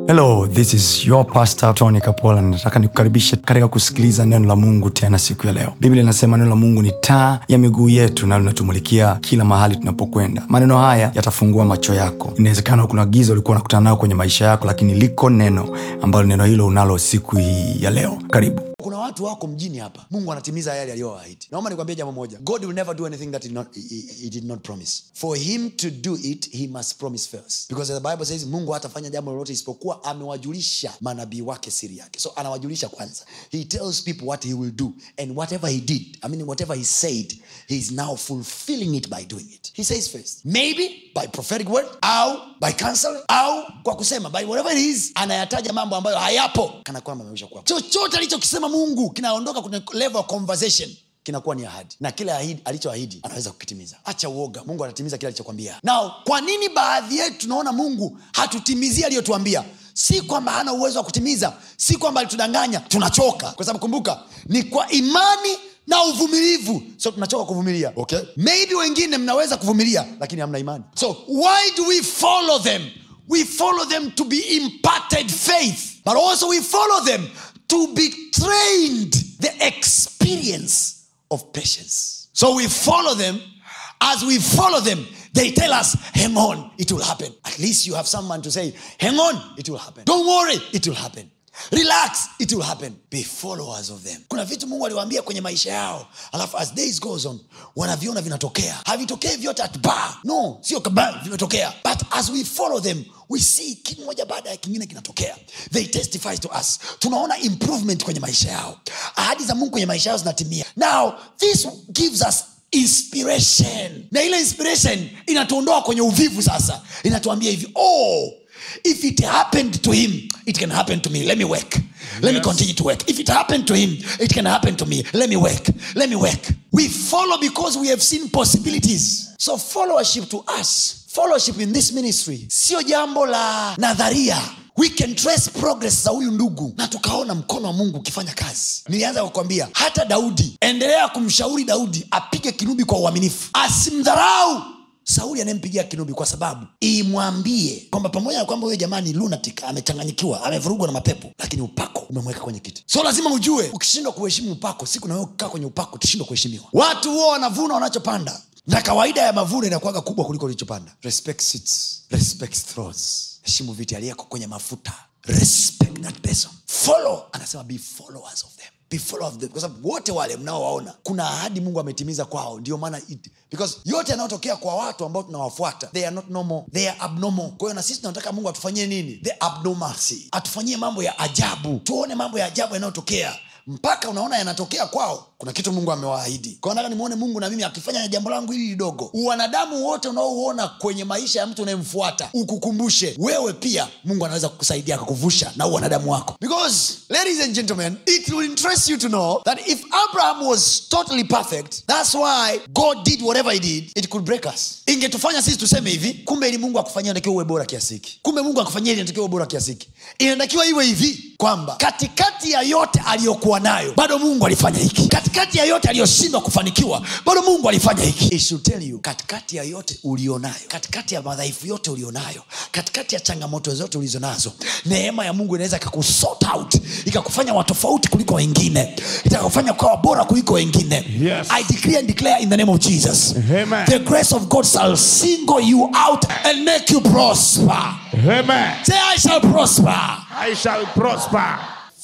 hello this is your pastor tony kapola nataka nikukaribishe katika kusikiliza neno la mungu tena siku ya leo biblia inasema neno la mungu ni taa ya miguu yetu na linatumulikia kila mahali tunapokwenda maneno haya yatafungua macho yako inawezekana kuna giza ulikuwa unakutana nayo kwenye maisha yako lakini liko neno ambalo neno hilo unalo siku hii ya leo karibu kuna watu wako mjini hapa mungu anatimiza yale aliyowaahidi naomba nikwambia jambo moja god will never do anything that he, not, he, he- he did not promise for him to do it he must promise first because the bible says mungu hatafanya jambo lolote isipokuwa amewajulisha manabii wake siri yake so anawajulisha kwanza he tells people what he will do and whatever he did i mean whatever he said he is now fulfilling it by doing it he says first maybe by prophetic word au by counseling au kwa kusema by whatever it is anayataja mambo ambayo hayapo kana kwamba amesha kuwa chochote alichokisema mungu kinaondoka kwenye level of conversation kinakuwa ni ahadi na kile ahidi alichoahidi anaweza kukitimiza acha uoga mungu anatimiza kile alichokwambia nao kwa nini baadhi yetu tunaona mungu hatutimizii aliyotuambia si kwamba hana uwezo wa kutimiza si kwamba alitudanganya tunachoka kwa sababu kumbuka ni kwa imani na uvumilivu so tunachoka kuvumilia okay? maybe wengine mnaweza kuvumilia lakini hamna imani so why do we follow them we follow them to be imparted faith but also we follow them to be trained the experience of patience so we follow them as we follow them they tell us hang on it will happen at least you have someone to say hang on it will happen don't worry it will happen relax it will happen be followers of them kuna vitu mungu aliwaambia kwenye maisha yao alafu as days goes on wanaviona vinatokea havitokei vyote at bar no sio kaba vimetokea but as we follow them we see kimoja baada ya kingine kinatokea they testify to us tunaona improvement kwenye maisha yao ahadi za mungu kwenye maisha yao zinatimia now this gives us inspiration na ile inspiration inatuondoa kwenye uvivu sasa inatuambia hivi oh if it happened to him it can happen to me let me work let me continue to work if it happened to him it can happen to me let me work let me work we follow because we have seen possibilities so followership to us fellowship in this ministry sio jambo la nadharia we can trace progress za huyu ndugu na tukaona mkono wa mungu ukifanya kazi nilianza kukwambia hata daudi endelea kumshauri daudi apige kinubi kwa uaminifu asimdharau sauli anayempigia kinubi kwa sababu imwambie kwamba pamoja na kwamba huyo jamaa ni lunatic amechanganyikiwa amevurugwa na mapepo lakini upako umemweka kwenye kiti so lazima ujue ukishindwa kuheshimu upako siku nawe kukaa kwenye upako utashindwa kuheshimiwa watu huo wanavuna wanachopanda na kawaida ya mavuno inakuwaga kubwa kuliko ulichopanda respect seats, respect thrones heshimu viti aliyeko kwenye mafuta respect that person follow anasema be followers of them be follow of them kwa sababu wote wale mnaowaona kuna ahadi mungu ametimiza kwao ndio maana it- because yote yanayotokea kwa watu ambao tunawafuata they are not normal they are abnormal kwa hiyo na sisi tunataka mungu atufanyie nini the abnormalcy atufanyie mambo ya ajabu tuone mambo ya ajabu yanayotokea mpaka unaona yanatokea kwao kuna kitu mungu amewaahidi kwao nataka nimwone mungu na mimi akifanya jambo langu hili lidogo uwanadamu wote unaouona kwenye maisha ya mtu unayemfuata ukukumbushe wewe pia mungu anaweza kukusaidia akakuvusha na uwanadamu wako because ladies and gentlemen it will interest you to know that if abraham was totally perfect that's why god did whatever he did it could break us ingetufanya sisi tuseme hivi kumbe ili mungu akufanyia inatakiwa uwe bora kiasi hiki kumbe mungu akufanyia ili inatakiwa uwe bora kiasi hiki inatakiwa iwe hivi kwamba katikati ya yote aliyokuwa nayo bado mungu alifanya hiki katikati ya yote aliyoshindwa kufanikiwa bado mungu alifanya hiki It should tell you, katikati ya yote ulionayo katikati ya madhaifu yote ulionayo katikati ya changamoto zote ulizo nazo neema ya mungu inaweza ikakusort out ikakufanya watofauti kuliko wengine itakufanya ukawa bora kuliko wengine Yes. i decree and declare in the name of jesus Amen. the grace of god shall single you out and make you prosper Amen. say i shall prosper I shall prosper.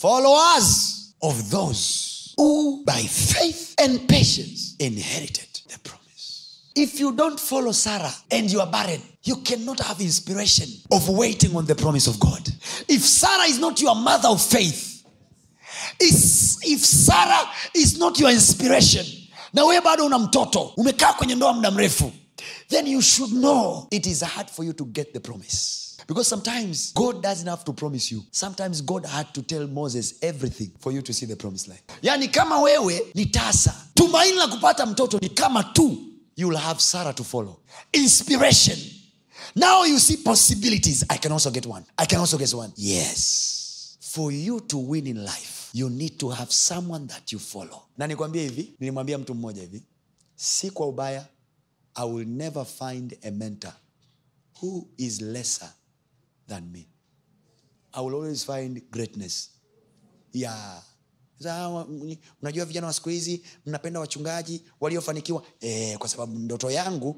followers of those who by faith and patience inherited the promise. If you don't follow Sarah and you are barren, you cannot have inspiration of waiting on the promise of God. If Sarah is not your mother of faith, is if Sarah is not your inspiration, na wewe bado una mtoto umekaa kwenye ndoa muda mrefu then you should know it is hard for you to get the promise because sometimes god doesn't have to promise you sometimes god had to tell moses everything for you to see the promised land yani kama wewe ni tasa tumaini la kupata mtoto ni kama tu you will have sarah to follow inspiration now you see possibilities i can also get one i can also get one yes for you to win in life you need to have someone that you follow na nikwambie hivi nilimwambia mtu mmoja hivi si kwa ubaya i will never find a mentor who is lesser than me i will always find greatness yeah Sasa hawa, mm, unajua vijana wa siku hizi mnapenda wachungaji waliofanikiwa eh, kwa sababu ndoto yangu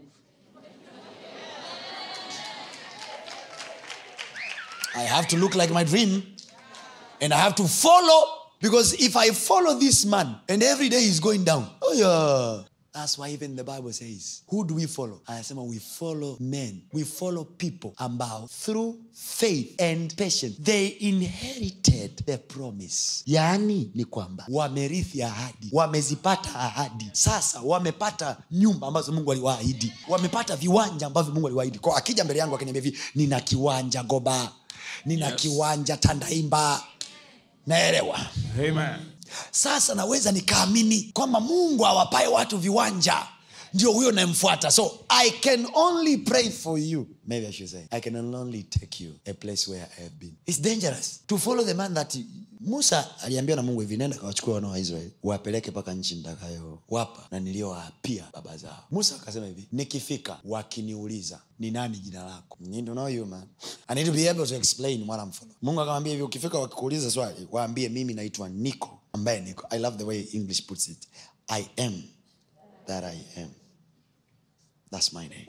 i have to look like my dream and i have to follow because if i follow this man and every day he's going down oh yeah that's why even the bible says who do we follow anasema we follow men we follow people ambao through faith and patience they inherited the promise yaani ni kwamba wamerithi ahadi wamezipata ahadi sasa wamepata nyumba ambazo mungu aliwaahidi wamepata viwanja ambavyo mungu aliwaahidi kwa akija mbele yangu akiniambia hivi nina kiwanja goba nina yes. kiwanja tandaimba naelewa Amen. sasa naweza nikaamini kwamba mungu awapae watu viwanja ndio huyo nayemfuata so i can only pray for you maybe i should say i can only take you a place where i have been its dangerous to follow the man that musa aliambiwa na mungu hivi nenda kawachukua wana wa israeli wapeleke mpaka nchi ntakayo wapa na niliyowaapia baba zao musa akasema hivi nikifika wakiniuliza ni nani jina lako Need to know you, man. I need to be able to explain what I'm following. mungu akamwambia hivi ukifika wakikuuliza swali waambie mimi naitwa niko ambaye niko i love the way english puts it i am that i am that's my name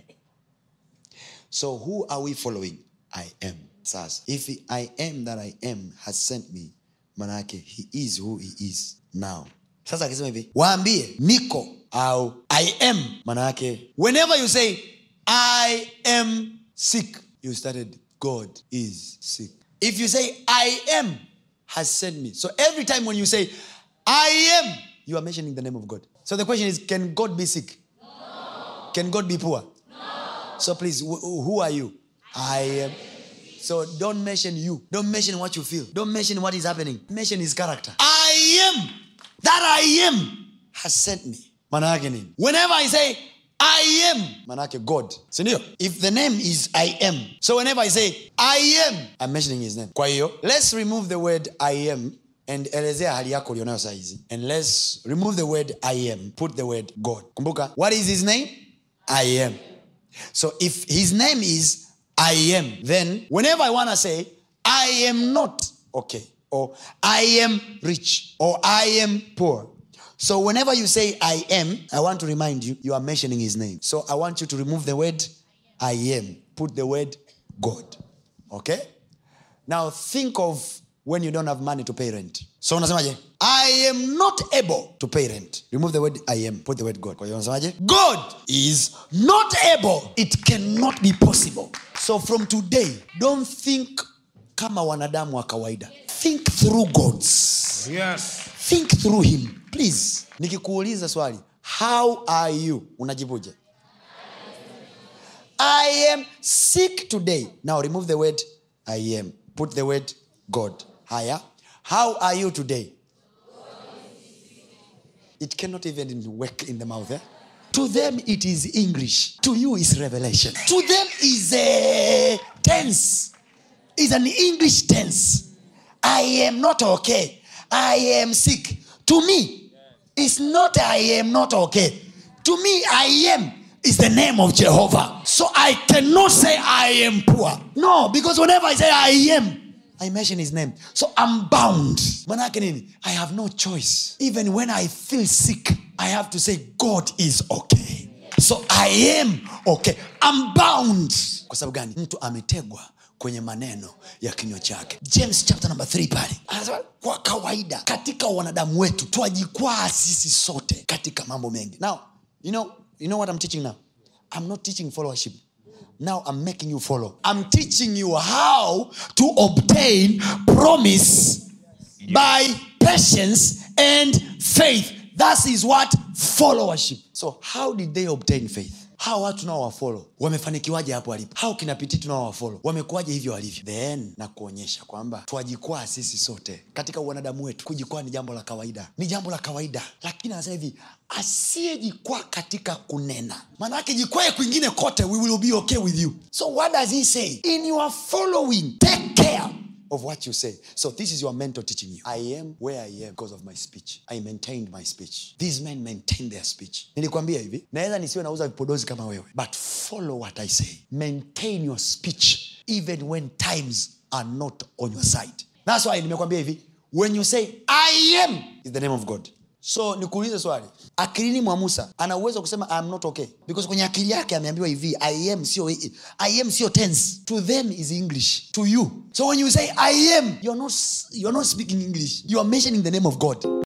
so who are we following i am sasa if i am that i am has sent me manake he is who he is now sasa akisema hivi waambie niko au i am manake whenever you say i am sick you started god is sick if you say i am has sent me so every time when you say i am you are mentioning the name of god so the question is can god be sick can god be poor so please, wh- who are you? I am. So don't mention you. Don't mention what you feel. Don't mention what is happening. Mention his character. I am. That I am has sent me. Manake nini? Whenever I say I am, manake God. Sindio? If the name is I am. So whenever I say I am, I'm mentioning his name. Kwa hiyo, let's remove the word I am and elezea hali yako ulionayo saizi and let's remove the word i am put the word god kumbuka what is his name i am so if his name is I am, then whenever I want to say, I am not okay, or I am rich, or I am poor. So whenever you say I am, I want to remind you, you are mentioning his name. So I want you to remove the word I am, put the word God. Okay? Now think of when you don't have money to pay rent. So unasemaje? I am not able to pay rent. Remove the word I am, put the word God. Kwa hiyo unasemaje? God is not able. It cannot be possible. So from today, don't think kama wanadamu wa kawaida. Think through gods. Yes. Think through him. Please. Nikikuuliza swali, how are you? Unajibuje? I am sick today. Now remove the word I am. Put the word God. Higher. How are you today? It cannot even work in the mouth. Eh? To them, it is English. To you, is revelation. To them, is a tense. Is an English tense. I am not okay. I am sick. To me, it's not I am not okay. To me, I am is the name of Jehovah. So I cannot say I am poor. No, because whenever I say I am, I mention his name. So I'm bound. Manake nini? I have no choice. Even when I feel sick, I have to say God is okay. So I am okay. I'm bound. Kwa sababu gani? Mtu ametegwa kwenye maneno ya kinywa chake james chapter number 3 pale anasema kwa kawaida katika wanadamu wetu twajikwaa sisi sote katika mambo mengi now you know, you know what i'm teaching now i'm not teaching followership now i'm making you follow i'm teaching you how to obtain promise by patience and faith that is what followership so how did they obtain faith hawa watu nao wafolo wamefanikiwaje hapo walipo hao kinapiti tunao wafolo wamekuwaje hivyo walivyo then na kuonyesha kwamba twajikwaa sisi sote katika uwanadamu wetu kujikwaa ni jambo la kawaida ni jambo la kawaida lakini anasema hivi asiyejikwaa katika kunena maanaake jikwae kwingine kote we will be okay with you so what does he say in your following take care of what you say. So this is your mentor teaching you. I am where I am because of my speech. I maintained my speech. These men maintain their speech. Nilikwambia hivi, naweza nisiwe nauza vipodozi kama wewe, but follow what I say. Maintain your speech even when times are not on your side thats why nimekwambia hivi when you say i am is the name of god so nikuulize swali akilini mwa musa ana uwezo wa kusema I am not okay because kwenye akili yake ameambiwa hivi i am sio i am sio tense to them is english to you so when you say i am you're not, you're not speaking english you are mentioning the name of god